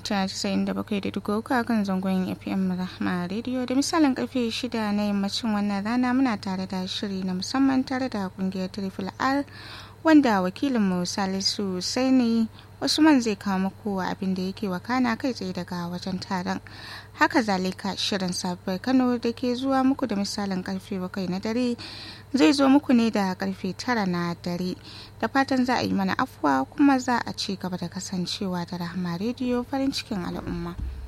mita 97.3 kan zangon FM Rahma Radio da misalin karfe 6 na yammacin wannan rana muna tare da shiri na musamman tare da kungiyar Triple R wanda wakilinmu Salisu Saini Usman zai kawo muku abin da yake wakana kai tsaye daga wajen taron. Haka zalika shirin sabuwar Kano da ke zuwa muku da misalin karfe bakwai na dare zai zo muku ne da karfe tara na dare. Da fatan za a yi mana afuwa kuma za a ci gaba da kasancewa da Rahama rediyo farin cikin al'umma.